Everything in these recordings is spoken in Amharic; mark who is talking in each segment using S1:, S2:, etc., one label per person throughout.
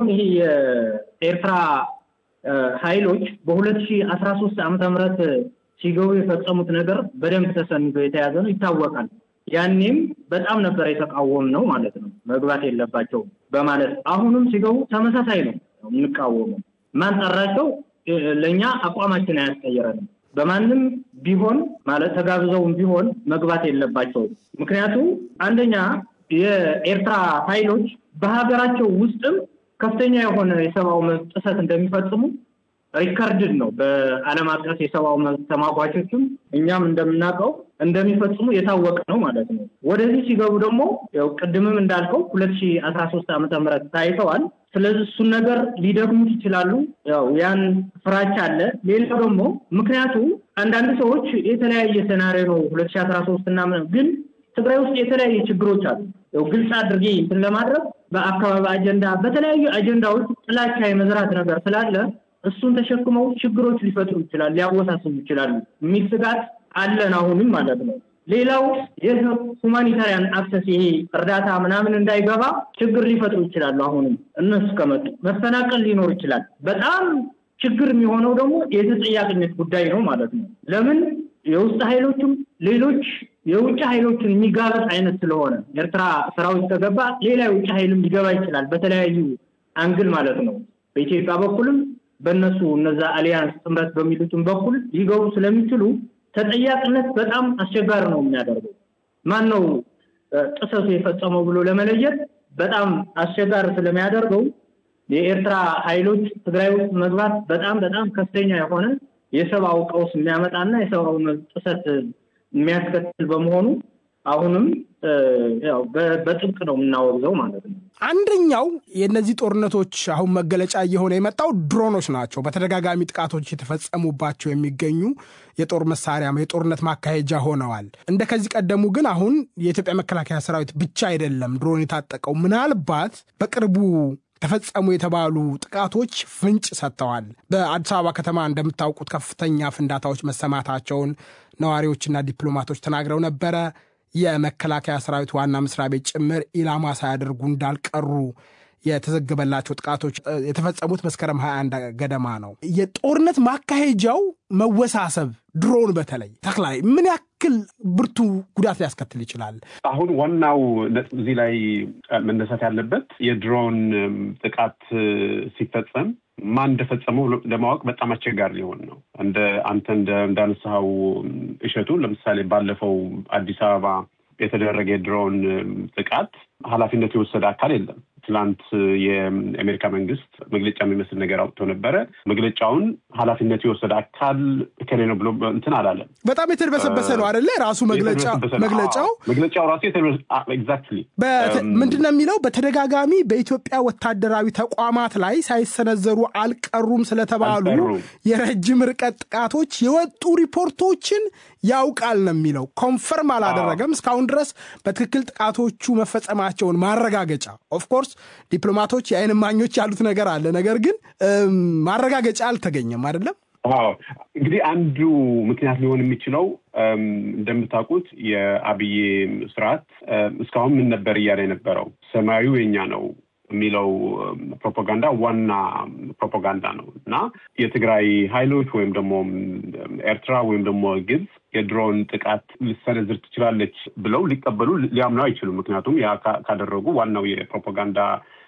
S1: አሁን ይሄ የኤርትራ ኃይሎች በሁለት ሺህ አስራ ሶስት ዓመተ ምህረት ሲገቡ የፈጸሙት ነገር በደንብ ተሰንዶ የተያዘ ነው፣ ይታወቃል። ያኔም በጣም ነበር የተቃወም ነው ማለት ነው። መግባት የለባቸውም በማለት አሁንም ሲገቡ ተመሳሳይ ነው የምንቃወመው። ማን ጠራቸው? ለእኛ አቋማችን አያስቀይረንም። በማንም ቢሆን ማለት ተጋብዘውም ቢሆን መግባት የለባቸውም። ምክንያቱም አንደኛ የኤርትራ ኃይሎች በሀገራቸው ውስጥም ከፍተኛ የሆነ የሰብአዊ መብት ጥሰት እንደሚፈጽሙ ሪከርድድ ነው። በዓለም አቀፍ የሰብአዊ መብት ተሟጓቾችም እኛም እንደምናውቀው እንደሚፈጽሙ የታወቀ ነው ማለት ነው። ወደዚህ ሲገቡ ደግሞ ያው ቅድምም እንዳልከው ሁለት ሺህ አስራ ሶስት ዓመተ ምህረት ታይተዋል። ስለዚህ እሱን ነገር ሊደግሙት ይችላሉ። ያው ያን ፍራቻ አለ። ሌላው ደግሞ ምክንያቱ አንዳንድ ሰዎች የተለያየ ሴናሪዮ ነው ሁለት ሺህ አስራ ሶስት እና ግን ትግራይ ውስጥ የተለያዩ ችግሮች አሉ። ያው ግልጽ አድርጌ እንትን ለማድረግ በአካባቢ አጀንዳ በተለያዩ አጀንዳዎች ጥላቻ የመዝራት ነገር ስላለ እሱን ተሸክመው ችግሮች ሊፈጥሩ ይችላል፣ ሊያወሳስቡ ይችላሉ የሚል ስጋት አለን አሁንም ማለት ነው። ሌላው የሁማኒታሪያን አክሰስ ይሄ እርዳታ ምናምን እንዳይገባ ችግር ሊፈጥሩ ይችላሉ። አሁንም እነሱ ከመጡ መፈናቀል ሊኖር ይችላል። በጣም ችግር የሚሆነው ደግሞ የተጠያቂነት ጉዳይ ነው ማለት ነው። ለምን የውስጥ ኃይሎችም ሌሎች የውጭ ኃይሎችን የሚጋበጥ አይነት ስለሆነ ኤርትራ ሰራዊት ከገባ ሌላ የውጭ ኃይልም ሊገባ ይችላል በተለያዩ አንግል ማለት ነው። በኢትዮጵያ በኩልም በእነሱ እነዛ አሊያንስ ጥምረት በሚሉትም በኩል ሊገቡ ስለሚችሉ ተጠያቂነት በጣም አስቸጋሪ ነው የሚያደርገው። ማን ነው ጥሰቱ የፈጸመው ብሎ ለመለየት በጣም አስቸጋሪ ስለሚያደርገው የኤርትራ ኃይሎች ትግራይ ውስጥ መግባት በጣም በጣም ከፍተኛ የሆነ የሰብአዊ ቀውስ የሚያመጣና የሰብአዊ ጥሰት የሚያስከትል በመሆኑ አሁንም ያው በጥብቅ ነው የምናወግዘው ማለት ነው።
S2: አንደኛው የእነዚህ ጦርነቶች አሁን መገለጫ እየሆነ የመጣው ድሮኖች ናቸው። በተደጋጋሚ ጥቃቶች የተፈጸሙባቸው የሚገኙ የጦር መሳሪያ የጦርነት ማካሄጃ ሆነዋል። እንደ ከዚህ ቀደሙ ግን አሁን የኢትዮጵያ መከላከያ ሰራዊት ብቻ አይደለም ድሮን የታጠቀው። ምናልባት በቅርቡ ተፈጸሙ የተባሉ ጥቃቶች ፍንጭ ሰጥተዋል። በአዲስ አበባ ከተማ እንደምታውቁት ከፍተኛ ፍንዳታዎች መሰማታቸውን ነዋሪዎችና ዲፕሎማቶች ተናግረው ነበረ። የመከላከያ ሰራዊት ዋና መስሪያ ቤት ጭምር ኢላማ ሳያደርጉ እንዳልቀሩ የተዘገበላቸው ጥቃቶች የተፈጸሙት መስከረም 21 ገደማ ነው። የጦርነት ማካሄጃው መወሳሰብ ድሮን በተለይ ተክላይ ምን ያክል ብርቱ ጉዳት ሊያስከትል ይችላል?
S3: አሁን ዋናው ነጥብ እዚህ ላይ መነሳት ያለበት የድሮን ጥቃት ሲፈጸም ማን እንደፈጸመው ለማወቅ በጣም አስቸጋሪ ሊሆን ነው። እንደ አንተ እንዳነሳኸው እሸቱ፣ ለምሳሌ ባለፈው አዲስ አበባ የተደረገ የድሮን ጥቃት ኃላፊነት የወሰደ አካል የለም። ትላንት የአሜሪካ መንግስት መግለጫ የሚመስል ነገር አውጥቶ ነበረ። መግለጫውን ኃላፊነት የወሰደ አካል እከሌ ነው ብሎ እንትን አላለም።
S2: በጣም የተድበሰበሰ ነው አደለ? ራሱ መግለጫው
S3: መግለጫው ራሱ ኤግዛክትሊ
S2: ምንድን ነው የሚለው? በተደጋጋሚ በኢትዮጵያ ወታደራዊ ተቋማት ላይ ሳይሰነዘሩ አልቀሩም ስለተባሉ የረጅም ርቀት ጥቃቶች የወጡ ሪፖርቶችን ያውቃል ነው የሚለው። ኮንፈርም አላደረገም እስካሁን ድረስ በትክክል ጥቃቶቹ መፈጸማቸውን ማረጋገጫ ኦፍኮርስ ዲፕሎማቶች የአይን እማኞች ያሉት ነገር አለ። ነገር ግን ማረጋገጫ አልተገኘም አይደለም።
S3: አዎ እንግዲህ አንዱ ምክንያት ሊሆን የሚችለው እንደምታውቁት የአብይ ስርዓት እስካሁን ምን ነበር እያለ የነበረው ሰማዩ የኛ ነው የሚለው ፕሮፓጋንዳ ዋና ፕሮፓጋንዳ ነው እና የትግራይ ኃይሎች ወይም ደግሞ ኤርትራ ወይም ደግሞ ግብፅ የድሮን ጥቃት ልሰነዝር ትችላለች ብለው ሊቀበሉ ሊያምኑ አይችሉም። ምክንያቱም ያ ካደረጉ ዋናው የፕሮፓጋንዳ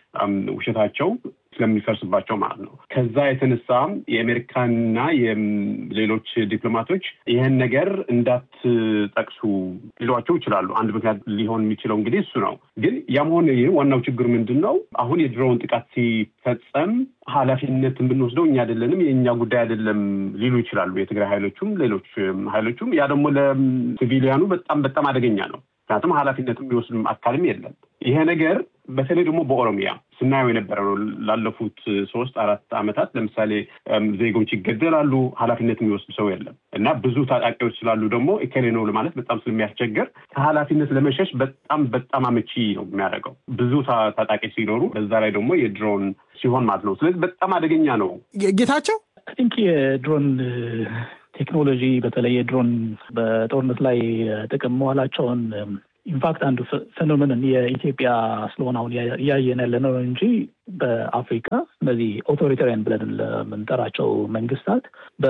S3: ውሸታቸው ስለሚፈርስባቸው ማለት ነው። ከዛ የተነሳ የአሜሪካና የሌሎች ዲፕሎማቶች ይህን ነገር እንዳትጠቅሱ ሊሏቸው ይችላሉ። አንድ ምክንያት ሊሆን የሚችለው እንግዲህ እሱ ነው። ግን ያም ሆነ ይህ ዋናው ችግር ምንድን ነው? አሁን የድሮውን ጥቃት ሲፈጸም ኃላፊነት የምንወስደው እኛ አይደለንም፣ የእኛ ጉዳይ አይደለም ሊሉ ይችላሉ የትግራይ ኃይሎቹም ሌሎች ኃይሎቹም። ያ ደግሞ ለሲቪሊያኑ በጣም በጣም አደገኛ ነው። ምክንያቱም ኃላፊነትም የሚወስድም አካልም የለም። ይሄ ነገር በተለይ ደግሞ በኦሮሚያ ስናየው የነበረ ነው። ላለፉት ሶስት አራት ዓመታት ለምሳሌ ዜጎች ይገደላሉ፣ ኃላፊነት የሚወስድ ሰው የለም እና ብዙ ታጣቂዎች ስላሉ ደግሞ እከሌ ነው ለማለት በጣም ስለሚያስቸግር ከኃላፊነት ለመሸሽ በጣም በጣም አመቺ ነው የሚያደርገው ብዙ ታጣቂ ሲኖሩ፣ በዛ ላይ ደግሞ የድሮን ሲሆን ማለት ነው። ስለዚህ በጣም አደገኛ ነው።
S2: ጌታቸው
S4: ቲንክ የድሮን ቴክኖሎጂ በተለይ የድሮን በጦርነት ላይ ጥቅም መዋላቸውን ኢንፋክት አንዱ ፌኖሜንን የኢትዮጵያ ስለሆነ አሁን እያየን ያለ ነው እንጂ በአፍሪካ እነዚህ ኦቶሪታሪያን ብለን ለምንጠራቸው መንግስታት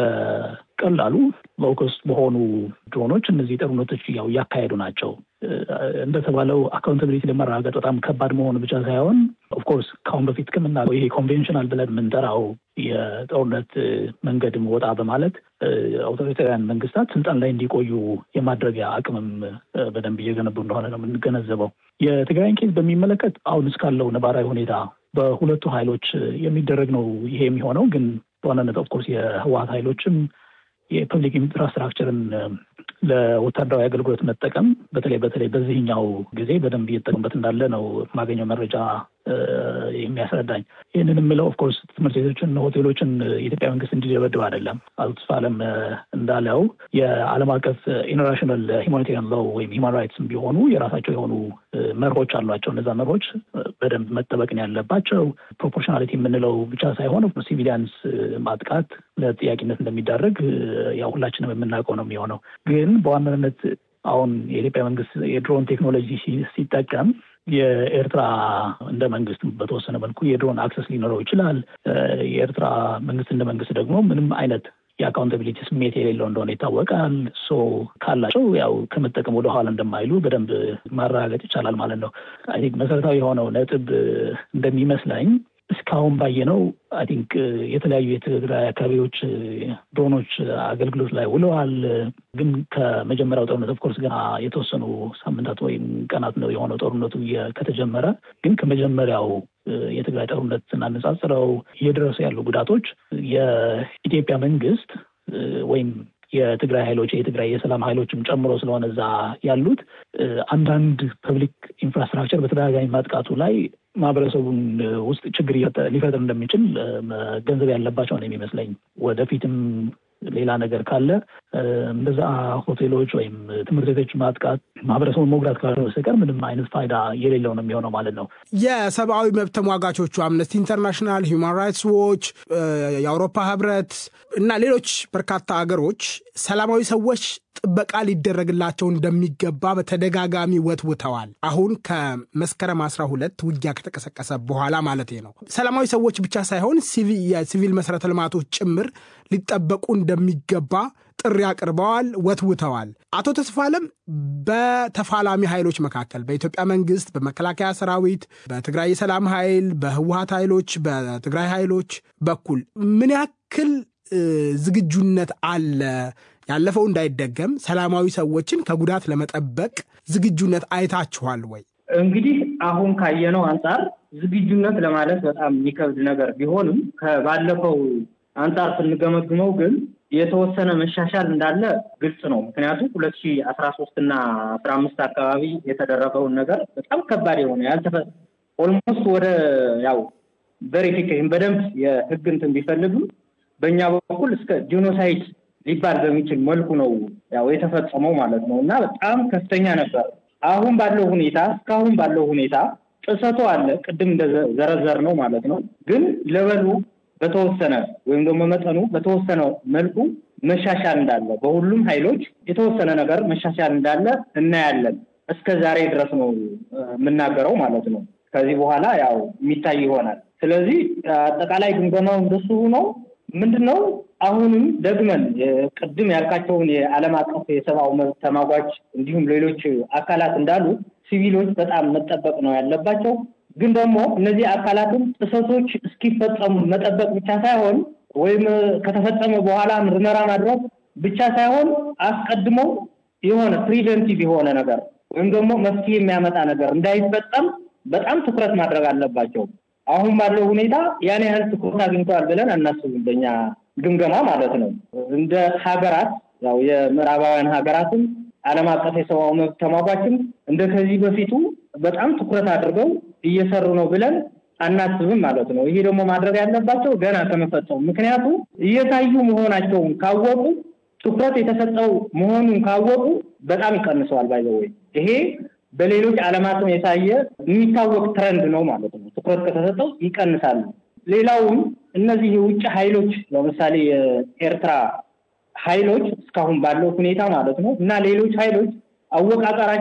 S4: በቀላሉ ሎከስት በሆኑ ድሮኖች እነዚህ ጦርነቶች ያው እያካሄዱ ናቸው። እንደተባለው አካውንታቢሊቲ ለመረጋገጥ በጣም ከባድ መሆኑ ብቻ ሳይሆን ኦፍኮርስ ከአሁን በፊት ከምናለው ይሄ ኮንቬንሽናል ብለን የምንጠራው የጦርነት መንገድም ወጣ በማለት አውቶሪታሪያን መንግስታት ስልጣን ላይ እንዲቆዩ የማድረጊያ አቅምም በደንብ እየገነቡ እንደሆነ ነው የምንገነዘበው። የትግራይን ኬዝ በሚመለከት አሁን እስካለው ነባራዊ ሁኔታ በሁለቱ ኃይሎች የሚደረግ ነው ይሄ የሚሆነው። ግን በዋናነት ኦፍኮርስ የህወሀት ኃይሎችም የፐብሊክ ኢንፍራስትራክቸርን ለወታደራዊ አገልግሎት መጠቀም በተለይ በተለይ በዚህኛው ጊዜ በደንብ እየተጠቀሙበት እንዳለ ነው የማገኘው መረጃ የሚያስረዳኝ። ይህንን የምለው ኦፍኮርስ ትምህርት ቤቶችን፣ ሆቴሎችን የኢትዮጵያ መንግስት እንዲደበድብ አይደለም። አቶ ተስፋለም እንዳለው የዓለም አቀፍ ኢንተርናሽናል ሂማኒቴሪያን ሎው ወይም ሂማን ራይትስም ቢሆኑ የራሳቸው የሆኑ መርሆች አሏቸው። እነዛ መርሆች በደንብ መጠበቅን ያለባቸው ፕሮፖርሽናሊቲ የምንለው ብቻ ሳይሆን ሲቪሊያንስ ማጥቃት ለጥያቄነት እንደሚዳረግ ያው ሁላችንም የምናውቀው ነው የሚሆነው ግን በዋናነት አሁን የኢትዮጵያ መንግስት የድሮን ቴክኖሎጂ ሲጠቀም የኤርትራ እንደ መንግስት በተወሰነ መልኩ የድሮን አክሰስ ሊኖረው ይችላል። የኤርትራ መንግስት እንደ መንግስት ደግሞ ምንም አይነት የአካውንታቢሊቲ ስሜት የሌለው እንደሆነ ይታወቃል። ሶ ካላቸው ያው ከመጠቀም ወደኋላ እንደማይሉ በደንብ ማረጋገጥ ይቻላል ማለት ነው። አይ ቲንክ መሰረታዊ የሆነው ነጥብ እንደሚመስለኝ እስካሁን ባየነው አይ ቲንክ የተለያዩ የትግራይ አካባቢዎች ድሮኖች አገልግሎት ላይ ውለዋል። ግን ከመጀመሪያው ጦርነት ኦፍኮርስ ገና የተወሰኑ ሳምንታት ወይም ቀናት ነው የሆነው ጦርነቱ ከተጀመረ። ግን ከመጀመሪያው የትግራይ ጦርነት ስናነጻጽረው እየደረሱ ያሉ ጉዳቶች የኢትዮጵያ መንግስት ወይም የትግራይ ኃይሎች የትግራይ የሰላም ኃይሎችም ጨምሮ ስለሆነ እዛ ያሉት አንዳንድ ፐብሊክ ኢንፍራስትራክቸር በተደጋጋሚ ማጥቃቱ ላይ ማህበረሰቡን ውስጥ ችግር ሊፈጥር እንደሚችል መገንዘብ ያለባቸው ነው የሚመስለኝ። ወደፊትም ሌላ ነገር ካለ እንደዛ ሆቴሎች ወይም ትምህርት ቤቶች ማጥቃት ማህበረሰቡን መጉዳት ካልሆነ በስተቀር ምንም አይነት ፋይዳ የሌለው ነው የሚሆነው ማለት ነው።
S2: የሰብአዊ መብት ተሟጋቾቹ አምነስቲ ኢንተርናሽናል፣ ሂውማን ራይትስ ዎች፣ የአውሮፓ ህብረት እና ሌሎች በርካታ ሀገሮች ሰላማዊ ሰዎች ጥበቃ ሊደረግላቸው እንደሚገባ በተደጋጋሚ ወትውተዋል። አሁን ከመስከረም 12 ውጊያ ከተቀሰቀሰ በኋላ ማለት ነው። ሰላማዊ ሰዎች ብቻ ሳይሆን የሲቪል መሰረተ ልማቶች ጭምር ሊጠበቁ እንደሚገባ ጥሪ አቅርበዋል፣ ወትውተዋል። አቶ ተስፋለም በተፋላሚ ኃይሎች መካከል በኢትዮጵያ መንግስት፣ በመከላከያ ሰራዊት፣ በትግራይ የሰላም ኃይል፣ በህወሀት ኃይሎች፣ በትግራይ ኃይሎች በኩል ምን ያክል ዝግጁነት አለ? ያለፈው እንዳይደገም ሰላማዊ ሰዎችን ከጉዳት ለመጠበቅ ዝግጁነት አይታችኋል ወይ?
S1: እንግዲህ አሁን ካየነው አንጻር ዝግጁነት ለማለት በጣም የሚከብድ ነገር ቢሆንም ከባለፈው አንጻር ስንገመግመው ግን የተወሰነ መሻሻል እንዳለ ግልጽ ነው። ምክንያቱም ሁለት ሺህ አስራ ሶስት እና አስራ አምስት አካባቢ የተደረገውን ነገር በጣም ከባድ የሆነ ያልተፈ ኦልሞስት ወደ ያው ቬሪፊኬሽን በደንብ የህግ እንትን ቢፈልግም በእኛ በኩል እስከ ጂኖሳይድ ሊባል በሚችል መልኩ ነው ያው የተፈጸመው ማለት ነው እና በጣም ከፍተኛ ነበር። አሁን ባለው ሁኔታ እስካሁን ባለው ሁኔታ ጥሰቱ አለ፣ ቅድም እንደዘረዘር ነው ማለት ነው። ግን ለበሉ በተወሰነ ወይም ደግሞ መጠኑ በተወሰነ መልኩ መሻሻል እንዳለ በሁሉም ኃይሎች የተወሰነ ነገር መሻሻል እንዳለ እናያለን። እስከ ዛሬ ድረስ ነው የምናገረው ማለት ነው። ከዚህ በኋላ ያው የሚታይ ይሆናል። ስለዚህ አጠቃላይ ግምገማው እንደሱ ነው። ምንድን ነው አሁንም ደግመን ቅድም ያልካቸውን የዓለም አቀፍ የሰብአዊ መብት ተሟጋች እንዲሁም ሌሎች አካላት እንዳሉ ሲቪሎች በጣም መጠበቅ ነው ያለባቸው። ግን ደግሞ እነዚህ አካላትም ጥሰቶች እስኪፈጸሙ መጠበቅ ብቻ ሳይሆን ወይም ከተፈጸመ በኋላ ምርመራ ማድረግ ብቻ ሳይሆን አስቀድሞ የሆነ ፕሪቨንቲቭ የሆነ ነገር ወይም ደግሞ መፍትሄ የሚያመጣ ነገር እንዳይፈጸም በጣም ትኩረት ማድረግ አለባቸው። አሁን ባለው ሁኔታ ያን ያህል ትኩረት አግኝተዋል ብለን አናስብም፣ በኛ ግምገማ ማለት ነው። እንደ ሀገራት ያው የምዕራባውያን ሀገራትም ዓለም አቀፍ የሰብአዊ መብት ተሟጋችም እንደ ከዚህ በፊቱ በጣም ትኩረት አድርገው እየሰሩ ነው ብለን አናስብም ማለት ነው። ይሄ ደግሞ ማድረግ ያለባቸው ገና ከመፈጸሙ ምክንያቱም እየታዩ መሆናቸውን ካወቁ ትኩረት የተሰጠው መሆኑን ካወቁ በጣም ይቀንሰዋል። ባይዘወይ ይሄ በሌሎች ዓለማትም የታየ የሚታወቅ ትረንድ ነው ማለት ነው። ትኩረት ከተሰጠው ይቀንሳሉ። ሌላውም እነዚህ የውጭ ኃይሎች ለምሳሌ የኤርትራ ኃይሎች እስካሁን ባለው ሁኔታ ማለት ነው እና ሌሎች ኃይሎች አወቃቀራቸው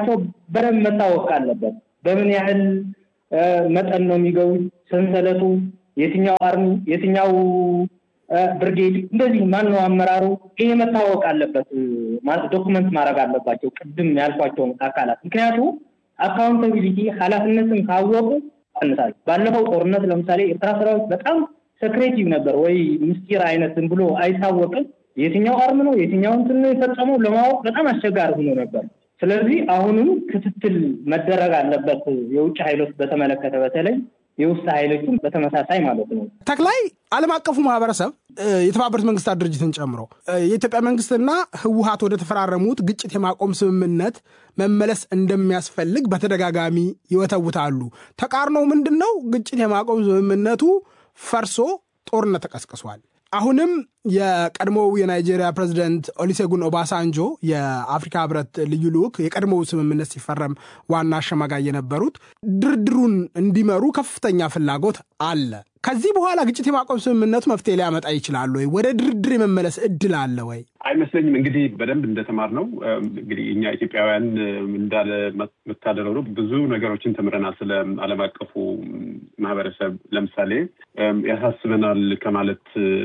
S1: በደንብ መታወቅ አለበት። በምን ያህል መጠን ነው የሚገቡት? ሰንሰለቱ የትኛው አርሚ የትኛው ብርጌድ እንደዚህ ማነው አመራሩ? ይሄ መታወቅ አለበት። ዶክመንት ማድረግ አለባቸው ቅድም ያልኳቸውን አካላት። ምክንያቱ አካውንታቢሊቲ ኃላፊነትን ካወቁ ቀንሳል። ባለፈው ጦርነት ለምሳሌ ኤርትራ ሰራዊት በጣም ሰክሬቲቭ ነበር ወይ ምስጢር አይነት ዝም ብሎ አይታወቅም። የትኛው አርም ነው የትኛው እንትን ነው የፈጸመው ለማወቅ በጣም አስቸጋሪ ሆኖ ነበር። ስለዚህ አሁንም ክትትል መደረግ አለበት። የውጭ ኃይሎች በተመለከተ በተለይ የውስጥ ኃይሎችም በተመሳሳይ ማለት ነው።
S2: ተክላይ ዓለም አቀፉ ማህበረሰብ የተባበሩት መንግስታት ድርጅትን ጨምሮ የኢትዮጵያ መንግስትና ህወሀት ወደ ተፈራረሙት ግጭት የማቆም ስምምነት መመለስ እንደሚያስፈልግ በተደጋጋሚ ይወተውታሉ። ተቃርኖው ምንድን ነው? ግጭት የማቆም ስምምነቱ ፈርሶ ጦርነት ተቀስቅሷል። አሁንም የቀድሞው የናይጄሪያ ፕሬዚደንት ኦሊሴጉን ኦባሳንጆ የአፍሪካ ህብረት ልዩ ልዑክ የቀድሞው ስምምነት ሲፈረም ዋና አሸማጋይ የነበሩት ድርድሩን እንዲመሩ ከፍተኛ ፍላጎት አለ። ከዚህ በኋላ ግጭት የማቆም ስምምነቱ መፍትሄ ሊያመጣ ይችላል ወይ? ወደ ድርድር የመመለስ እድል አለ ወይ?
S3: አይመስለኝም። እንግዲህ በደንብ እንደተማር ነው እንግዲህ እኛ ኢትዮጵያውያን እንዳለ መታደለው ነው ብዙ ነገሮችን ተምረናል። ስለ ዓለም አቀፉ ማህበረሰብ ለምሳሌ ያሳስበናል ከማለት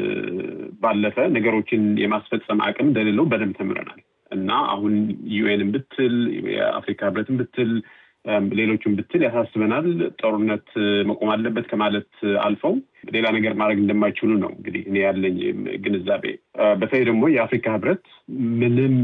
S3: ባለፈ ነገሮችን የማስፈጸም አቅም እንደሌለው በደንብ ተምረናል እና አሁን ዩኤንን ብትል የአፍሪካ ህብረትን ብትል ሌሎችን ብትል ያሳስበናል። ጦርነት መቆም አለበት ከማለት አልፈው ሌላ ነገር ማድረግ እንደማይችሉ ነው እንግዲህ እኔ ያለኝ ግንዛቤ። በተለይ ደግሞ የአፍሪካ ህብረት ምንም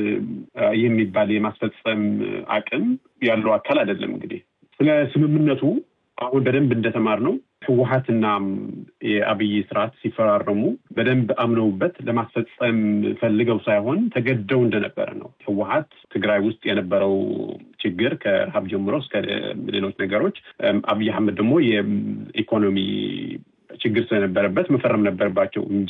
S3: የሚባል የማስፈጸም አቅም ያለው አካል አይደለም። እንግዲህ ስለ ስምምነቱ አሁን በደንብ እንደተማር ነው ህወሀትና የአብይ ስርዓት ሲፈራረሙ በደንብ አምነውበት ለማስፈጸም ፈልገው ሳይሆን ተገደው እንደነበረ ነው። ህወሀት ትግራይ ውስጥ የነበረው ችግር ከረሃብ ጀምሮ እስከ ሌሎች ነገሮች፣ አብይ አህመድ ደግሞ የኢኮኖሚ ችግር ስለነበረበት መፈረም ነበረባቸው እንጂ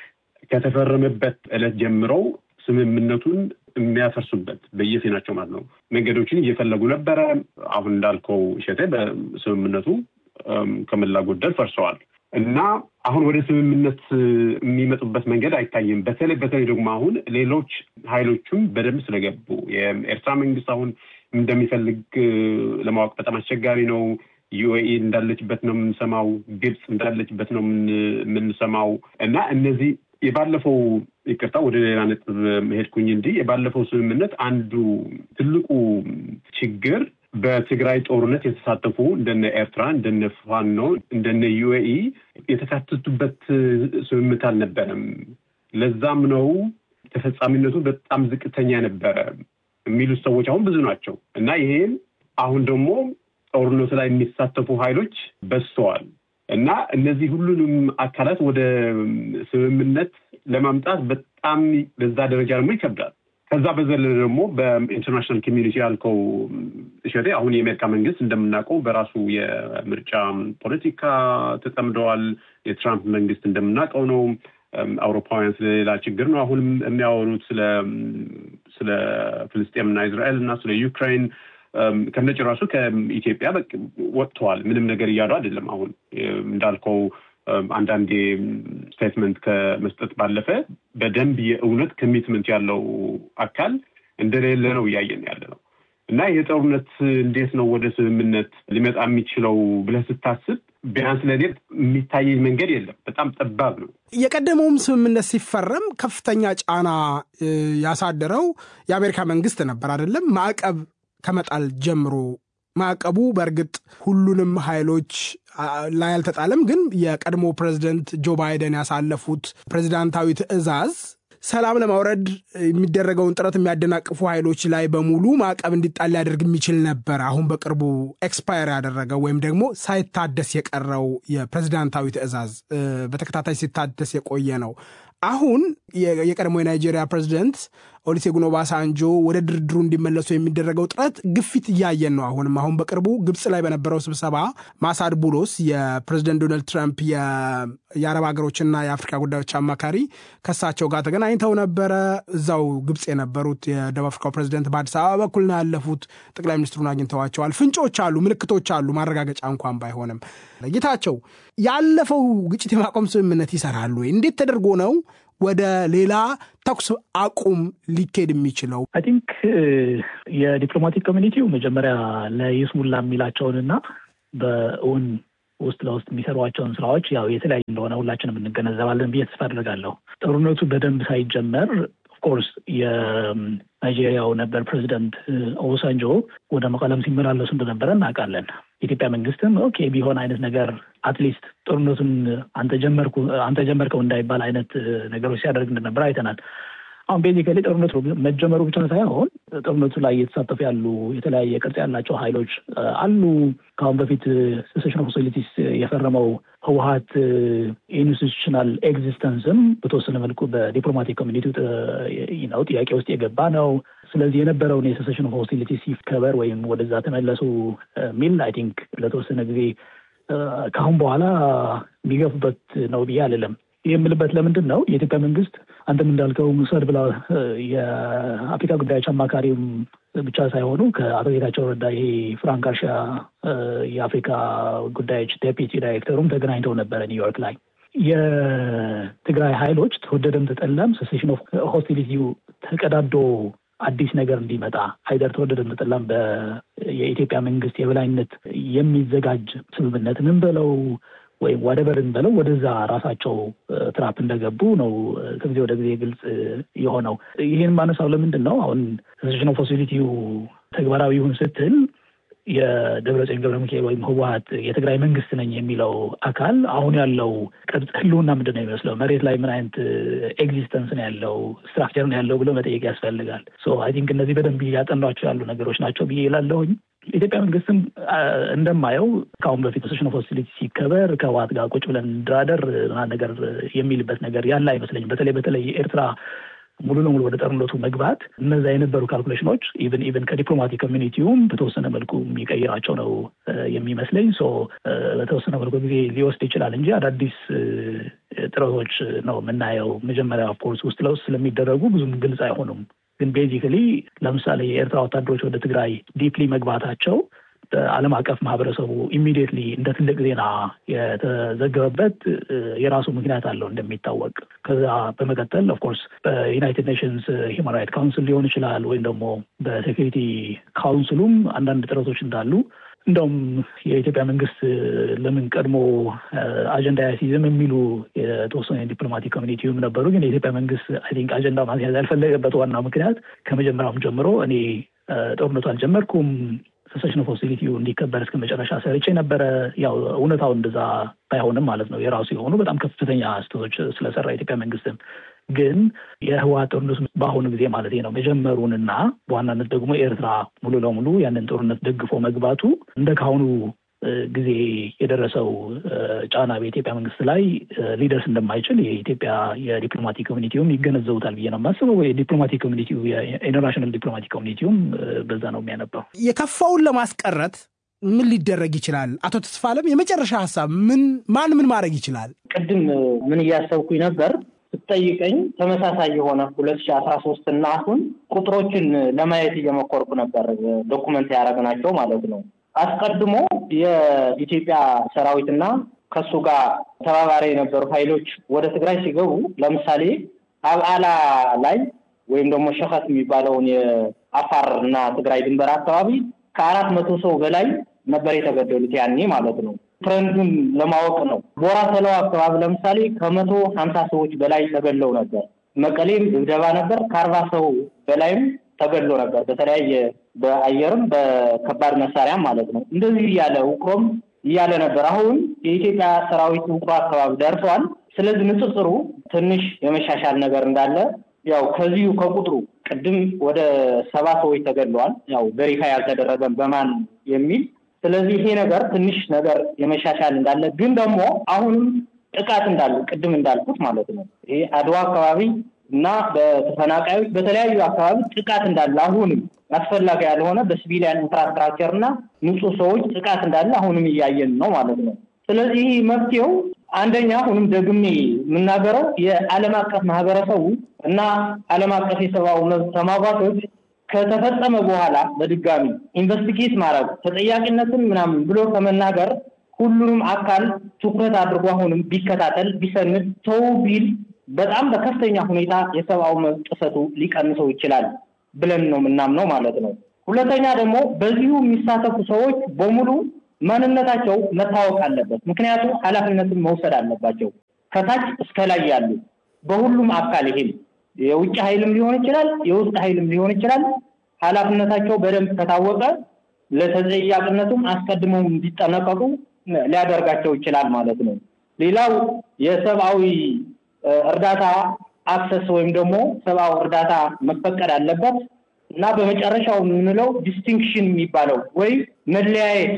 S3: ከተፈረመበት ዕለት ጀምረው ስምምነቱን የሚያፈርሱበት በየፊናቸው ማለት ነው መንገዶችን እየፈለጉ ነበረ። አሁን እንዳልከው እሸቴ በስምምነቱ ከሞላ ጎደል ፈርሰዋል እና አሁን ወደ ስምምነት የሚመጡበት መንገድ አይታይም። በተለይ በተለይ ደግሞ አሁን ሌሎች ኃይሎችም በደንብ ስለገቡ የኤርትራ መንግስት አሁን እንደሚፈልግ ለማወቅ በጣም አስቸጋሪ ነው። ዩኤኢ እንዳለችበት ነው የምንሰማው። ግብፅ እንዳለችበት ነው የምንሰማው እና እነዚህ የባለፈው ይቅርታ፣ ወደ ሌላ ነጥብ መሄድኩኝ እንጂ የባለፈው ስምምነት አንዱ ትልቁ ችግር በትግራይ ጦርነት የተሳተፉ እንደነ ኤርትራ፣ እንደነ ፋኖ፣ እንደነ ዩኤኢ የተካተቱበት ስምምነት አልነበረም። ለዛም ነው ተፈጻሚነቱ በጣም ዝቅተኛ ነበረ የሚሉት ሰዎች አሁን ብዙ ናቸው እና ይሄም አሁን ደግሞ ጦርነቱ ላይ የሚሳተፉ ኃይሎች በዝተዋል እና እነዚህ ሁሉንም አካላት ወደ ስምምነት ለማምጣት በጣም በዛ ደረጃ ደግሞ ይከብዳል። ከዛ በዘለለ ደግሞ በኢንተርናሽናል ኮሚኒቲ ያልከው እሸቴ አሁን የአሜሪካ መንግስት እንደምናውቀው በራሱ የምርጫ ፖለቲካ ተጠምደዋል። የትራምፕ መንግስት እንደምናውቀው ነው። አውሮፓውያን ስለሌላ ችግር ነው አሁንም የሚያወሩት ስለ ስለ ፍልስጤምና እስራኤል እና ስለ ዩክራይን ከነጭራሹ ከኢትዮጵያ ወጥተዋል። ምንም ነገር እያሉ አይደለም። አሁን እንዳልከው አንዳንዴ ስቴትመንት ከመስጠት ባለፈ በደንብ የእውነት ኮሚትመንት ያለው አካል እንደሌለ ነው እያየን ያለ ነው እና ይህ ጦርነት እንዴት ነው ወደ ስምምነት ሊመጣ የሚችለው ብለህ ስታስብ ቢያንስ ለእኔ የሚታየኝ መንገድ የለም። በጣም ጠባብ ነው።
S2: የቀደመውም ስምምነት ሲፈረም ከፍተኛ ጫና ያሳደረው የአሜሪካ መንግስት ነበር አይደለም? ማዕቀብ ከመጣል ጀምሮ ማዕቀቡ በእርግጥ ሁሉንም ኃይሎች ላይ አልተጣለም። ግን የቀድሞ ፕሬዚደንት ጆ ባይደን ያሳለፉት ፕሬዚዳንታዊ ትዕዛዝ ሰላም ለማውረድ የሚደረገውን ጥረት የሚያደናቅፉ ኃይሎች ላይ በሙሉ ማዕቀብ እንዲጣል ሊያደርግ የሚችል ነበር። አሁን በቅርቡ ኤክስፓየር ያደረገው ወይም ደግሞ ሳይታደስ የቀረው የፕሬዚዳንታዊ ትዕዛዝ በተከታታይ ሲታደስ የቆየ ነው። አሁን የቀድሞ የናይጄሪያ ፕሬዚደንት ኦሊሴጉን ኦባሳንጆ ወደ ድርድሩ እንዲመለሱ የሚደረገው ጥረት ግፊት እያየን ነው። አሁንም አሁን በቅርቡ ግብፅ ላይ በነበረው ስብሰባ ማሳድ ቡሎስ የፕሬዚደንት ዶናልድ ትራምፕ የአረብ ሀገሮችና የአፍሪካ ጉዳዮች አማካሪ ከሳቸው ጋር ተገናኝተው ነበረ። እዛው ግብፅ የነበሩት የደቡብ አፍሪካው ፕሬዚደንት በአዲስ አበባ በኩል ነው ያለፉት። ጠቅላይ ሚኒስትሩን አግኝተዋቸዋል። ፍንጮች አሉ፣ ምልክቶች አሉ፣ ማረጋገጫ እንኳን ባይሆንም። ጌታቸው ያለፈው ግጭት የማቆም ስምምነት ይሰራሉ ወይ? እንዴት ተደርጎ ነው ወደ ሌላ ተኩስ አቁም ሊኬድ የሚችለው?
S4: አይ ቲንክ የዲፕሎማቲክ ኮሚኒቲው መጀመሪያ ለይስሙላ የሚላቸውንና በእውን ውስጥ ለውስጥ የሚሰሯቸውን ስራዎች ያው የተለያዩ እንደሆነ ሁላችንም እንገነዘባለን ብዬ ተስፋ አድርጋለሁ። ጦርነቱ በደንብ ሳይጀመር ኦፍኮርስ የናይጄሪያው ነበር ፕሬዚደንት ኦባሳንጆ ወደ መቀለም ሲመላለሱ እንደነበረ እናውቃለን። የኢትዮጵያ መንግስትም ኦኬ ቢሆን አይነት ነገር አትሊስት ጦርነቱን አንተ ጀመርኩ አንተ ጀመርከው እንዳይባል አይነት ነገሮች ሲያደርግ እንደነበረ አይተናል። አሁን ቤዚካሊ ጦርነቱ መጀመሩ ብቻ ሳይሆን ጦርነቱ ላይ እየተሳተፉ ያሉ የተለያየ ቅርጽ ያላቸው ኃይሎች አሉ። ከአሁን በፊት ሴሴሽን ኦፍ ሆስቲሊቲስ የፈረመው ህወሀት ኢንስቲቱሽናል ኤግዚስተንስም በተወሰነ መልኩ በዲፕሎማቲክ ኮሚኒቲ ነው ጥያቄ ውስጥ የገባ ነው። ስለዚህ የነበረውን የሴሴሽን ኦፍ ሆስቲሊቲስ ሲከበር ወይም ወደዛ ተመለሱ የሚል አይ ቲንክ ለተወሰነ ጊዜ ከአሁን በኋላ የሚገፉበት ነው ብዬ አልልም። ይህ የምልበት ለምንድን ነው የኢትዮጵያ መንግስት አንተም እንዳልከው ውሰድ ብላ የአፍሪካ ጉዳዮች አማካሪም ብቻ ሳይሆኑ ከአቶ ጌታቸው ረዳ ይሄ ፍራንክ አርሻ የአፍሪካ ጉዳዮች ዴፒቲ ዳይሬክተሩም ተገናኝተው ነበረ ኒውዮርክ ላይ። የትግራይ ኃይሎች ተወደደም ተጠላም ሴሴሽን ኦፍ ሆስቲሊቲው ተቀዳዶ አዲስ ነገር እንዲመጣ አይደር ተወደደም ተጠላም የኢትዮጵያ መንግስት የበላይነት የሚዘጋጅ ስምምነት ምን በለው ወይም ዋደበርን በለው ወደዛ ራሳቸው ትራፕ እንደገቡ ነው ከጊዜ ወደ ጊዜ ግልጽ የሆነው። ይህን ማነሳው ለምንድን ነው አሁን ሴሴሽን ኦፍ ሆስቲሊቲው ተግባራዊ ይሁን ስትል የደብረጽዮን ገብረ ሚካኤል ወይም ህወሀት የትግራይ መንግስት ነኝ የሚለው አካል አሁን ያለው ቅርጽ ህልውና ምንድን ነው የሚመስለው? መሬት ላይ ምን አይነት ኤግዚስተንስ ነው ያለው ስትራክቸር ነው ያለው ብሎ መጠየቅ ያስፈልጋል። አይ ቲንክ እነዚህ በደንብ እያጠኗቸው ያሉ ነገሮች ናቸው ብዬ ይላለሁኝ። ኢትዮጵያ መንግስትም እንደማየው ከአሁን በፊት ሴሽን ኦፍ ሆስቲሊቲ ሲከበር ከህወሓት ጋር ቁጭ ብለን እንድራደር ነገር የሚልበት ነገር ያለ አይመስለኝም። በተለይ በተለይ የኤርትራ ሙሉ ለሙሉ ወደ ጦርነቱ መግባት እነዛ የነበሩ ካልኩሌሽኖች ኢቨን ኢቨን ከዲፕሎማቲክ ኮሚኒቲውም በተወሰነ መልኩ የሚቀይራቸው ነው የሚመስለኝ። ሶ በተወሰነ መልኩ ጊዜ ሊወስድ ይችላል እንጂ አዳዲስ ጥረቶች ነው የምናየው። መጀመሪያ ኦፍኮርስ ውስጥ ለውስጥ ስለሚደረጉ ብዙም ግልጽ አይሆኑም። ግን ቤዚክሊ ለምሳሌ የኤርትራ ወታደሮች ወደ ትግራይ ዲፕሊ መግባታቸው በዓለም አቀፍ ማህበረሰቡ ኢሚዲየትሊ እንደ ትልቅ ዜና የተዘገበበት የራሱ ምክንያት አለው እንደሚታወቅ። ከዛ በመቀጠል ኦፍኮርስ በዩናይትድ ኔሽንስ ሂውማን ራይት ካውንስል ሊሆን ይችላል ወይም ደግሞ በሴኪሪቲ ካውንስሉም አንዳንድ ጥረቶች እንዳሉ እንደውም የኢትዮጵያ መንግስት ለምን ቀድሞ አጀንዳ ያሲዝም የሚሉ የተወሰኑ የዲፕሎማቲክ ኮሚኒቲውም ነበሩ። ግን የኢትዮጵያ መንግስት አይ ቲንክ አጀንዳ ማስያዝ ያልፈለገበት ዋናው ምክንያት ከመጀመሪያውም ጀምሮ እኔ ጦርነቱ አልጀመርኩም ሴሴሽን ኦፍ ሆስቲሊቲው እንዲከበር እስከ መጨረሻ ሰርቼ ነበረ። ያው እውነታው እንደዛ ባይሆንም ማለት ነው የራሱ የሆኑ በጣም ከፍተኛ ስህተቶች ስለሰራ የኢትዮጵያ መንግስትም ግን የህወሓት ጦርነቱ በአሁኑ ጊዜ ማለት ነው መጀመሩንና በዋናነት ደግሞ ኤርትራ ሙሉ ለሙሉ ያንን ጦርነት ደግፎ መግባቱ እንደ ካሁኑ ጊዜ የደረሰው ጫና በኢትዮጵያ መንግስት ላይ ሊደርስ እንደማይችል የኢትዮጵያ የዲፕሎማቲክ ኮሚኒቲውም ይገነዘቡታል ብዬ ነው የማስበው። የዲፕሎማቲክ ኮሚኒቲው የኢንተርናሽናል ዲፕሎማቲክ ኮሚኒቲውም በዛ ነው የሚያነባው።
S2: የከፋውን ለማስቀረት ምን ሊደረግ ይችላል? አቶ ተስፋለም የመጨረሻ ሀሳብ ምን ማን ምን ማድረግ ይችላል?
S1: ቅድም ምን እያሰብኩኝ ነበር ስትጠይቀኝ ተመሳሳይ የሆነ ሁለት ሺህ አስራ ሶስት እና አሁን ቁጥሮችን ለማየት እየሞከርኩ ነበር ዶኩመንት ያደረግናቸው ማለት ነው። አስቀድሞ የኢትዮጵያ ሰራዊትና ከሱ ጋር ተባባሪ የነበሩ ኃይሎች ወደ ትግራይ ሲገቡ ለምሳሌ አብዓላ ላይ ወይም ደግሞ ሸኸት የሚባለውን የአፋር እና ትግራይ ድንበር አካባቢ ከአራት መቶ ሰው በላይ ነበር የተገደሉት ያኔ ማለት ነው። ትረንዱን ለማወቅ ነው። ቦራ ተለው አካባቢ ለምሳሌ ከመቶ ሀምሳ ሰዎች በላይ ተገድለው ነበር። መቀሌም ድብደባ ነበር። ከአርባ ሰው በላይም ተገድሎ ነበር በተለያየ በአየርም በከባድ መሳሪያም ማለት ነው። እንደዚህ እያለ ውቅሮም እያለ ነበር። አሁን የኢትዮጵያ ሰራዊት ውቅሮ አካባቢ ደርሰዋል። ስለዚህ ንጽጽሩ ትንሽ የመሻሻል ነገር እንዳለ ያው ከዚሁ ከቁጥሩ ቅድም ወደ ሰባ ሰዎች ተገድለዋል። ያው ቬሪፋይ ያልተደረገም በማን የሚል ስለዚህ ይሄ ነገር ትንሽ ነገር የመሻሻል እንዳለ ግን ደግሞ አሁንም ጥቃት እንዳለ ቅድም እንዳልኩት ማለት ነው ይሄ አድዋ አካባቢ እና በተፈናቃዮች በተለያዩ አካባቢ ጥቃት እንዳለ አሁንም አስፈላጊ ያልሆነ በሲቪሊያን ኢንፍራስትራክቸር እና ንጹህ ሰዎች ጥቃት እንዳለ አሁንም እያየን ነው ማለት ነው። ስለዚህ መፍትሄው አንደኛ አሁንም ደግሜ የምናገረው የዓለም አቀፍ ማህበረሰቡ እና ዓለም አቀፍ የሰብአዊ መብት ተሟጋቾች ከተፈጸመ በኋላ በድጋሚ ኢንቨስቲጌት ማድረግ ተጠያቂነትን ምናምን ብሎ ከመናገር ሁሉንም አካል ትኩረት አድርጎ አሁንም ቢከታተል ቢሰንድ ተው ቢል በጣም በከፍተኛ ሁኔታ የሰብአዊ መብት ጥሰቱ ሊቀንሰው ይችላል ብለን ነው የምናምነው ማለት ነው። ሁለተኛ ደግሞ በዚሁ የሚሳተፉ ሰዎች በሙሉ ማንነታቸው መታወቅ አለበት። ምክንያቱም ኃላፊነትን መውሰድ አለባቸው ከታች እስከ ላይ ያሉ በሁሉም አካል ይሄም የውጭ ኃይልም ሊሆን ይችላል፣ የውስጥ ኃይልም ሊሆን ይችላል። ኃላፊነታቸው በደንብ ከታወቀ ለተጠያቂነቱም አስቀድመው እንዲጠነቀቁ ሊያደርጋቸው ይችላል ማለት ነው። ሌላው የሰብአዊ እርዳታ አክሰስ ወይም ደግሞ ሰብአዊ እርዳታ መፈቀድ አለበት እና በመጨረሻው የምንለው ዲስቲንክሽን የሚባለው ወይ መለያየት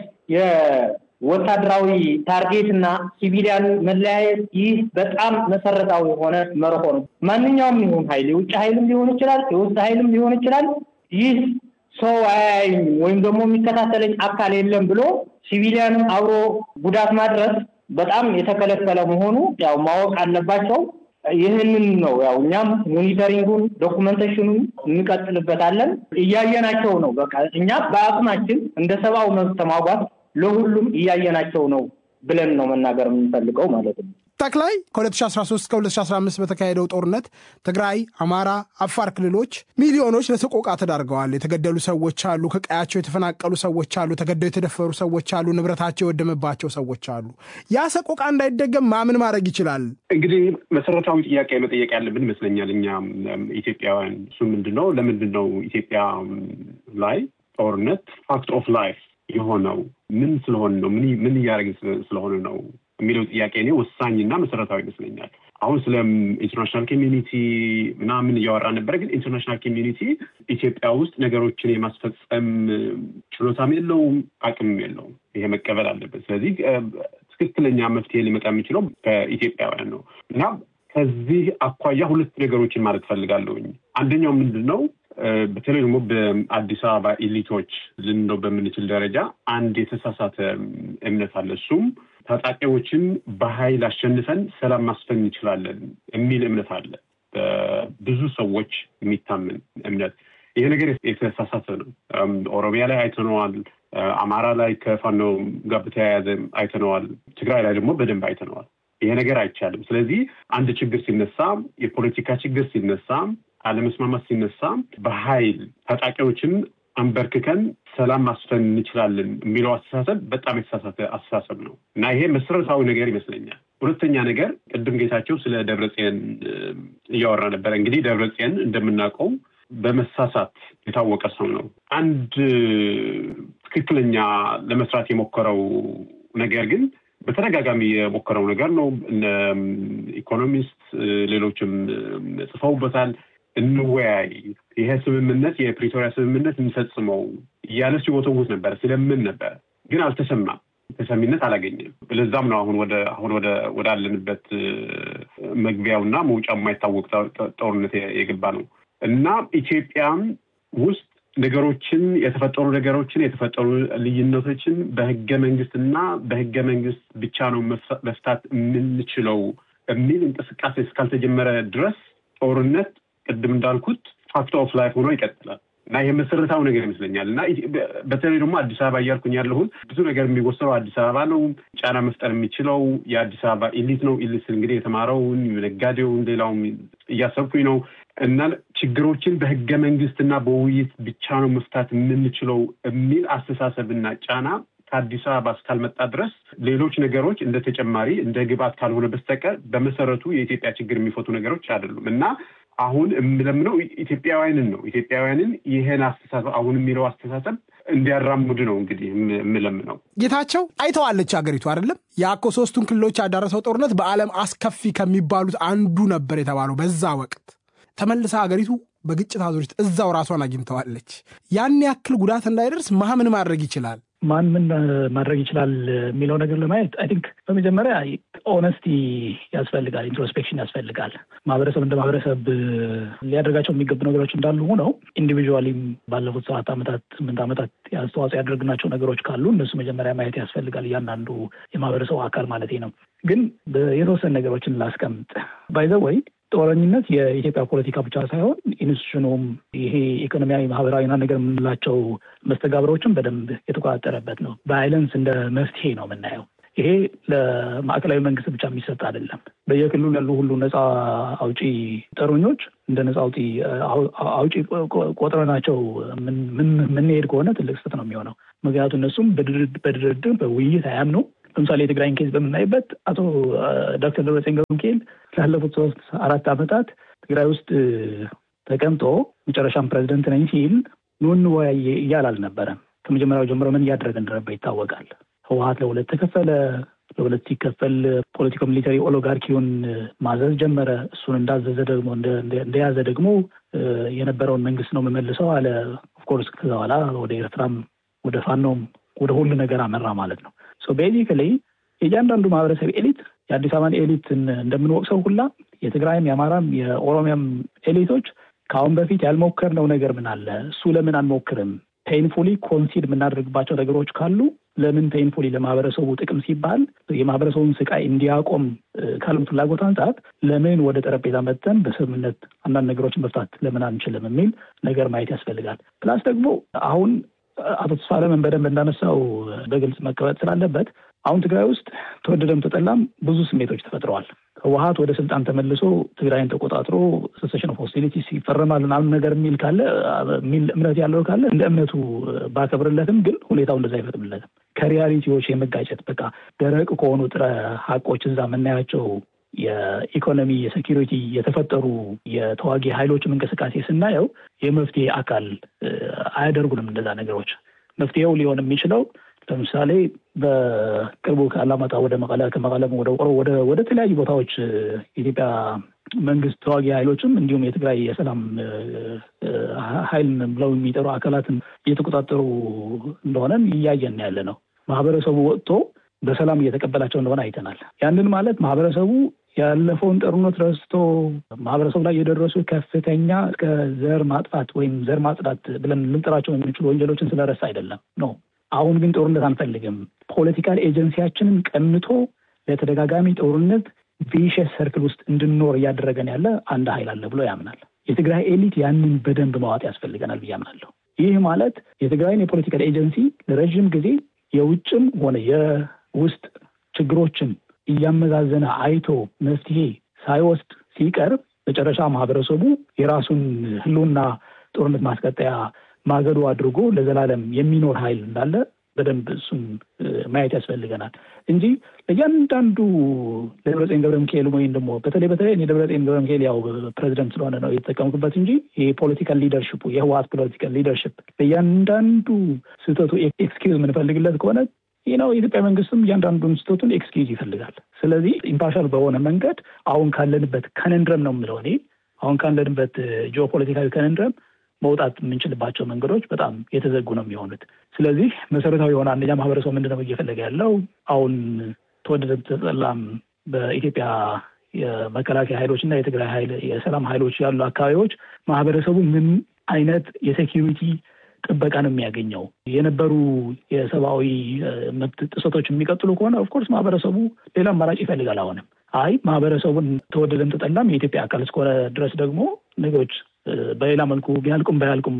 S1: የወታደራዊ ታርጌት እና ሲቪሊያን መለያየት፣ ይህ በጣም መሰረታዊ የሆነ መርሆ ነው። ማንኛውም ይሁን ኃይል የውጭ ኃይልም ሊሆን ይችላል፣ የውስጥ ኃይልም ሊሆን ይችላል። ይህ ሰው አያይም ወይም ደግሞ የሚከታተለኝ አካል የለም ብሎ ሲቪሊያንም አብሮ ጉዳት ማድረስ በጣም የተከለከለ መሆኑ ያው ማወቅ አለባቸው። ይህንን ነው ያው እኛም ሞኒተሪንጉን ዶኩመንቴሽኑን እንቀጥልበታለን። እያየናቸው ነው። በቃ እኛ በአቅማችን እንደ ሰብአዊ መብት ተሟጓት ለሁሉም እያየናቸው ነው ብለን ነው መናገር የምንፈልገው ማለት ነው።
S2: ጠቅላይ ከ2013 እስከ 2015 በተካሄደው ጦርነት ትግራይ፣ አማራ፣ አፋር ክልሎች ሚሊዮኖች ለሰቆቃ ተዳርገዋል። የተገደሉ ሰዎች አሉ። ከቀያቸው የተፈናቀሉ ሰዎች አሉ። ተገደው የተደፈሩ ሰዎች አሉ። ንብረታቸው የወደመባቸው ሰዎች አሉ። ያ ሰቆቃ እንዳይደገም ማምን ማድረግ ይችላል?
S3: እንግዲህ መሰረታዊ ጥያቄ መጠየቅ ያለብን ይመስለኛል እኛ ኢትዮጵያውያን። እሱ ምንድን ነው ለምንድን ነው ኢትዮጵያ ላይ ጦርነት ፋክት ኦፍ ላይፍ የሆነው ምን ስለሆነ ነው? ምን እያደረግን ስለሆነ ነው የሚለው ጥያቄ እኔ ወሳኝና መሰረታዊ ይመስለኛል። አሁን ስለ ኢንተርናሽናል ኮሚዩኒቲ ምናምን እያወራ ነበረ። ግን ኢንተርናሽናል ኮሚዩኒቲ ኢትዮጵያ ውስጥ ነገሮችን የማስፈጸም ችሎታም የለውም፣ አቅምም የለውም። ይሄ መቀበል አለበት። ስለዚህ ትክክለኛ መፍትሄ ሊመጣ የሚችለው ከኢትዮጵያውያን ነው እና ከዚህ አኳያ ሁለት ነገሮችን ማለት ፈልጋለሁኝ። አንደኛው ምንድን ነው በተለይ ደግሞ በአዲስ አበባ ኢሊቶች ልንለው በምንችል ደረጃ አንድ የተሳሳተ እምነት አለ። እሱም ታጣቂዎችን በኃይል አሸንፈን ሰላም ማስፈን እንችላለን የሚል እምነት አለ። በብዙ ሰዎች የሚታመን እምነት። ይሄ ነገር የተሳሳተ ነው። ኦሮሚያ ላይ አይተነዋል። አማራ ላይ ከፋኖ ጋር በተያያዘ አይተነዋል። ትግራይ ላይ ደግሞ በደንብ አይተነዋል። ይሄ ነገር አይቻልም። ስለዚህ አንድ ችግር ሲነሳ፣ የፖለቲካ ችግር ሲነሳ አለመስማማት ሲነሳ በኃይል ታጣቂዎችን አንበርክከን ሰላም ማስፈን እንችላለን የሚለው አስተሳሰብ በጣም የተሳሳተ አስተሳሰብ ነው እና ይሄ መሰረታዊ ነገር ይመስለኛል። ሁለተኛ ነገር ቅድም ጌታቸው ስለ ደብረጽዮን እያወራ ነበረ። እንግዲህ ደብረጽዮን እንደምናውቀው በመሳሳት የታወቀ ሰው ነው። አንድ ትክክለኛ ለመስራት የሞከረው ነገር ግን በተደጋጋሚ የሞከረው ነገር ነው። እነ ኢኮኖሚስት ሌሎችም ጽፈውበታል። እንወያይ፣ ይሄ ስምምነት የፕሪቶሪያ ስምምነት እንፈጽመው እያለ ሲወተውት ነበረ፣ ሲለምን ነበረ፣ ግን አልተሰማም። ተሰሚነት አላገኘም። ለዛም ነው አሁን ወደ አሁን ወደ ወዳለንበት መግቢያውና መውጫው የማይታወቅ ጦርነት የገባ ነው እና ኢትዮጵያም ውስጥ ነገሮችን የተፈጠሩ ነገሮችን የተፈጠሩ ልዩነቶችን በህገ መንግስትና በህገ መንግስት ብቻ ነው መፍታት የምንችለው የሚል እንቅስቃሴ እስካልተጀመረ ድረስ ጦርነት ቅድም እንዳልኩት ፋክት ኦፍ ላይፍ ሆኖ ይቀጥላል እና ይህ መሰረታዊ ነገር ይመስለኛል። እና በተለይ ደግሞ አዲስ አበባ እያልኩኝ ያለሁት ብዙ ነገር የሚወሰነው አዲስ አበባ ነው። ጫና መፍጠር የሚችለው የአዲስ አበባ ኢሊት ነው። ኢሊት እንግዲህ የተማረውን ነጋዴውን፣ ሌላውም እያሰብኩኝ ነው እና ችግሮችን በህገ መንግስትና በውይይት ብቻ ነው መፍታት የምንችለው የሚል አስተሳሰብና ጫና ከአዲስ አበባ እስካልመጣ ድረስ ሌሎች ነገሮች እንደ ተጨማሪ እንደ ግብአት ካልሆነ በስተቀር በመሰረቱ የኢትዮጵያ ችግር የሚፈቱ ነገሮች አይደሉም እና አሁን የምለምነው ኢትዮጵያውያንን ነው። ኢትዮጵያውያንን ይህን አስተሳሰብ አሁን የሚለው አስተሳሰብ እንዲያራምዱ ነው እንግዲህ የምለምነው።
S2: ጌታቸው አይተዋለች ሀገሪቱ አይደለም የአኮ ሶስቱን ክልሎች ያዳረሰው ጦርነት በዓለም አስከፊ ከሚባሉት አንዱ ነበር የተባለው በዛ ወቅት ተመልሳ ሀገሪቱ በግጭት አዙሪት እዛው ራሷን አግኝተዋለች። ያን ያክል ጉዳት እንዳይደርስ ማምን ማድረግ ይችላል
S4: ማን ምን ማድረግ ይችላል የሚለው ነገር ለማየት አይ ቲንክ በመጀመሪያ ኦነስቲ ያስፈልጋል፣ ኢንትሮስፔክሽን ያስፈልጋል። ማህበረሰብ እንደ ማህበረሰብ ሊያደርጋቸው የሚገቡ ነገሮች እንዳሉ ሆነው ኢንዲቪዥዋሊም ባለፉት ሰባት ዓመታት ስምንት ዓመታት አስተዋጽኦ ያደረግናቸው ነገሮች ካሉ እነሱ መጀመሪያ ማየት ያስፈልጋል። እያንዳንዱ የማህበረሰቡ አካል ማለት ነው። ግን የተወሰኑ ነገሮችን ላስቀምጥ ባይዘ ወይ ጦረኝነት የኢትዮጵያ ፖለቲካ ብቻ ሳይሆን ኢንስቲቱሽኑም ይሄ ኢኮኖሚያዊ፣ ማህበራዊና ነገር የምንላቸው መስተጋብሮችን በደንብ የተቆጣጠረበት ነው። ቫይለንስ እንደ መፍትሄ ነው የምናየው። ይሄ ለማዕከላዊ መንግስት ብቻ የሚሰጥ አይደለም። በየክልሉ ያሉ ሁሉ ነፃ አውጪ ጠሩኞች እንደ ነፃ አውጪ አውጪ ቆጥረናቸው የምንሄድ ከሆነ ትልቅ ስህተት ነው የሚሆነው። ምክንያቱም እነሱም በድርድር በውይይት አያምኑ። ለምሳሌ የትግራይን ኬዝ በምናይበት አቶ ዶክተር ደብረጽዮን ገብረ ሚካኤል ላለፉት ሶስት አራት ዓመታት ትግራይ ውስጥ ተቀምጦ መጨረሻም ፕሬዚደንት ነኝ ሲል ኑ እንወያይ እያል አልነበረም። ከመጀመሪያው ጀምሮ ምን እያደረገ እንደነበር ይታወቃል። ህወሀት ለሁለት ተከፈለ። ለሁለት ሲከፈል ፖለቲኮ ሚሊተሪ ኦሊጋርኪውን ማዘዝ ጀመረ። እሱን እንዳዘዘ ደግሞ እንደያዘ ደግሞ የነበረውን መንግስት ነው የምመልሰው አለ። ኦፍኮርስ ከዛ በኋላ ወደ ኤርትራም ወደ ፋኖም ወደ ሁሉ ነገር አመራ ማለት ነው። ቤዚካሊ የእያንዳንዱ ማህበረሰብ ኤሊት የአዲስ አበባን ኤሊት እንደምንወቅሰው ሁላ የትግራይም የአማራም የኦሮሚያም ኤሊቶች ከአሁን በፊት ያልሞከርነው ነገር ምን አለ? እሱ ለምን አንሞክርም? ፔይንፉሊ ኮንሲድ የምናደርግባቸው ነገሮች ካሉ ለምን ፔይንፉሊ ለማህበረሰቡ ጥቅም ሲባል የማህበረሰቡን ስቃይ እንዲያቆም ካሉት ፍላጎት አንጻር ለምን ወደ ጠረጴዛ መጥተን በስምምነት አንዳንድ ነገሮችን መፍታት ለምን አንችልም የሚል ነገር ማየት ያስፈልጋል። ፕላስ ደግሞ አሁን አቶ ተስፋለምን በደንብ እንዳነሳው በግልጽ መቀመጥ ስላለበት አሁን ትግራይ ውስጥ ተወደደም ተጠላም ብዙ ስሜቶች ተፈጥረዋል። ህወሀት ወደ ስልጣን ተመልሶ ትግራይን ተቆጣጥሮ ሴሴሽን ኦፍ ሆስቲሊቲስ ይፈረማል ምናምን ነገር የሚል ካለ የሚል እምነት ያለው ካለ እንደ እምነቱ ባከብርለትም፣ ግን ሁኔታው እንደዛ አይፈቅድለትም። ከሪያሊቲዎች የመጋጨት በቃ ደረቅ ከሆኑ ጥረ ሀቆች እዛ የምናያቸው የኢኮኖሚ የሴኪሪቲ የተፈጠሩ የተዋጊ ኃይሎችም እንቅስቃሴ ስናየው የመፍትሄ አካል አያደርጉንም። እንደዛ ነገሮች መፍትሄው ሊሆን የሚችለው ለምሳሌ በቅርቡ ከአላማጣ ወደ መቀለ ከመቀለም ወደ ቆሮ ወደ ተለያዩ ቦታዎች የኢትዮጵያ መንግስት ተዋጊ ኃይሎችም እንዲሁም የትግራይ የሰላም ኃይል ብለው የሚጠሩ አካላትን እየተቆጣጠሩ እንደሆነን እያየን ያለ ነው። ማህበረሰቡ ወጥቶ በሰላም እየተቀበላቸው እንደሆነ አይተናል። ያንን ማለት ማህበረሰቡ ያለፈውን ጦርነት ረስቶ ማህበረሰቡ ላይ የደረሱ ከፍተኛ እስከ ዘር ማጥፋት ወይም ዘር ማጽዳት ብለን ልንጠራቸው የምንችሉ ወንጀሎችን ስለረሳ አይደለም ነው። አሁን ግን ጦርነት አንፈልግም፣ ፖለቲካል ኤጀንሲያችንን ቀምቶ ለተደጋጋሚ ጦርነት ቪሸስ ሰርክል ውስጥ እንድንኖር እያደረገን ያለ አንድ ኃይል አለ ብሎ ያምናል። የትግራይ ኤሊት ያንን በደንብ ማዋጥ ያስፈልገናል ብዬ አምናለሁ። ይህ ማለት የትግራይን የፖለቲካል ኤጀንሲ ለረዥም ጊዜ የውጭም ሆነ የውስጥ ችግሮችን እያመዛዘነ አይቶ መፍትሄ ሳይወስድ ሲቀርብ መጨረሻ ማህበረሰቡ የራሱን ህልውና ጦርነት ማስቀጠያ ማገዶ አድርጎ ለዘላለም የሚኖር ኃይል እንዳለ በደንብ እሱን ማየት ያስፈልገናል እንጂ ለእያንዳንዱ ለደብረጽዮን ገብረ ሚካኤል ወይም ደግሞ በተለይ በተለይ እኔ ደብረጽዮን ገብረ ሚካኤል ያው ፕሬዚደንት ስለሆነ ነው የተጠቀምኩበት እንጂ የፖለቲካል ሊደርሽፑ የህወሀት ፖለቲካል ሊደርሽፕ ለእያንዳንዱ ስህተቱ ኤክስኪውዝ የምንፈልግለት ከሆነ ይህ ነው። የኢትዮጵያ መንግስትም እያንዳንዱን ስህተቱን ኤክስኪውዝ ይፈልጋል። ስለዚህ ኢምፓርሻል በሆነ መንገድ አሁን ካለንበት ከነንድረም ነው የምለው እኔ አሁን ካለንበት ጂኦፖለቲካዊ ከነንድረም መውጣት የምንችልባቸው መንገዶች በጣም የተዘጉ ነው የሚሆኑት። ስለዚህ መሰረታዊ የሆነ አንደኛ ማህበረሰቡ ምንድነው እየፈለገ ያለው አሁን ተወደደ ተጠላም በኢትዮጵያ የመከላከያ ኃይሎች እና የትግራይ ኃይል የሰላም ኃይሎች ያሉ አካባቢዎች ማህበረሰቡ ምን አይነት የሴኪሪቲ ጥበቃ ነው የሚያገኘው? የነበሩ የሰብአዊ መብት ጥሰቶች የሚቀጥሉ ከሆነ ኦፍኮርስ ማህበረሰቡ ሌላ አማራጭ ይፈልጋል። አሁንም አይ ማህበረሰቡን ተወደደም ተጠላም የኢትዮጵያ አካል እስከሆነ ድረስ ደግሞ ነገሮች በሌላ መልኩ ቢያልቁም ባያልቁም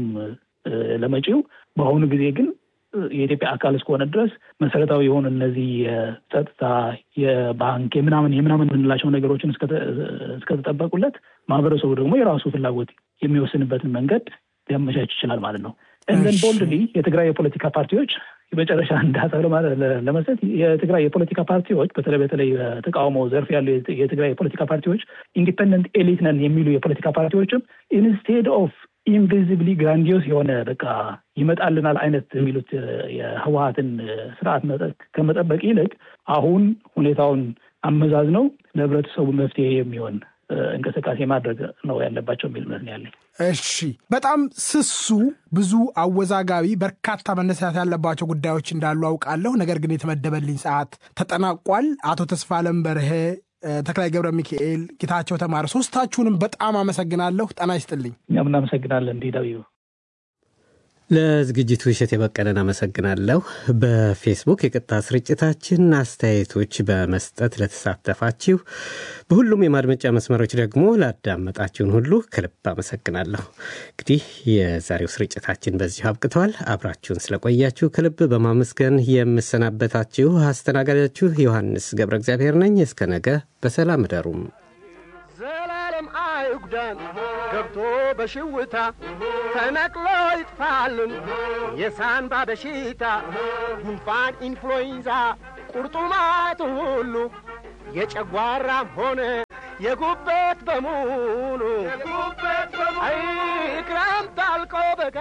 S4: ለመጪው በአሁኑ ጊዜ ግን የኢትዮጵያ አካል እስከሆነ ድረስ መሰረታዊ የሆኑ እነዚህ የጸጥታ፣ የባንክ፣ የምናምን የምናምን የምንላቸው ነገሮችን እስከተጠበቁለት ማህበረሰቡ ደግሞ የራሱ ፍላጎት የሚወስንበትን መንገድ ሊያመቻች ይችላል ማለት ነው። እንደን ቦልድሊ የትግራይ የፖለቲካ ፓርቲዎች የመጨረሻ እንዳሰብ ለመስጠት የትግራይ የፖለቲካ ፓርቲዎች በተለይ በተለይ ተቃውሞ ዘርፍ ያሉ የትግራይ የፖለቲካ ፓርቲዎች ኢንዲፐንደንት ኤሊት ነን የሚሉ የፖለቲካ ፓርቲዎችም ኢንስቴድ ኦፍ ኢንቪዚብሊ ግራንዲዮስ የሆነ በቃ ይመጣልናል አይነት የሚሉት የህወሀትን ስርዓት ከመጠበቅ ይልቅ አሁን ሁኔታውን አመዛዝነው ለህብረተሰቡ መፍትሄ የሚሆን እንቅስቃሴ ማድረግ ነው ያለባቸው የሚል እምነት ነው ያለኝ።
S2: እሺ፣ በጣም ስሱ ብዙ አወዛጋቢ በርካታ መነሳት ያለባቸው ጉዳዮች እንዳሉ አውቃለሁ። ነገር ግን የተመደበልኝ ሰዓት ተጠናቋል። አቶ ተስፋለም በርሄ፣ ተክላይ ገብረ ሚካኤል፣ ጌታቸው ተማረ ሶስታችሁንም በጣም አመሰግናለሁ። ጤና ይስጥልኝ።
S4: እኛም እናመሰግናለን። እንዲዳዊ
S5: ለዝግጅቱ እሸት የበቀለን አመሰግናለሁ። በፌስቡክ የቀጥታ ስርጭታችን አስተያየቶች በመስጠት ለተሳተፋችሁ፣ በሁሉም የማድመጫ መስመሮች ደግሞ ላዳመጣችሁን ሁሉ ከልብ አመሰግናለሁ። እንግዲህ የዛሬው ስርጭታችን በዚሁ አብቅተዋል። አብራችሁን ስለቆያችሁ ከልብ በማመስገን የምሰናበታችሁ አስተናጋጃችሁ ዮሐንስ ገብረ እግዚአብሔር ነኝ። እስከ ነገ በሰላም እደሩም።
S6: ዘላለም አይጉዳን ገብቶ በሽውታ ተነቅሎ ይጥፋልን የሳንባ በሽታ ጉንፋን፣ ኢንፍሉዌንዛ፣ ቁርጡማት ሁሉ የጨጓራም ሆነ የጉበት በሙሉ አይ ክረምት አልቆ በጋ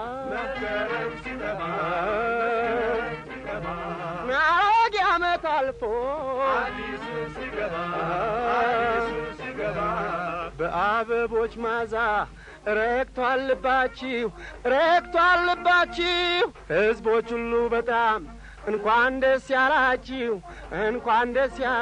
S6: አሮጌ ዓመት አልፎ በአበቦች ማዛ ረክቷል ልባችሁ ረክቷል ልባችሁ ሕዝቦች ሁሉ በጣም እንኳን ደስ ያላችሁ እንኳን ደስ ያ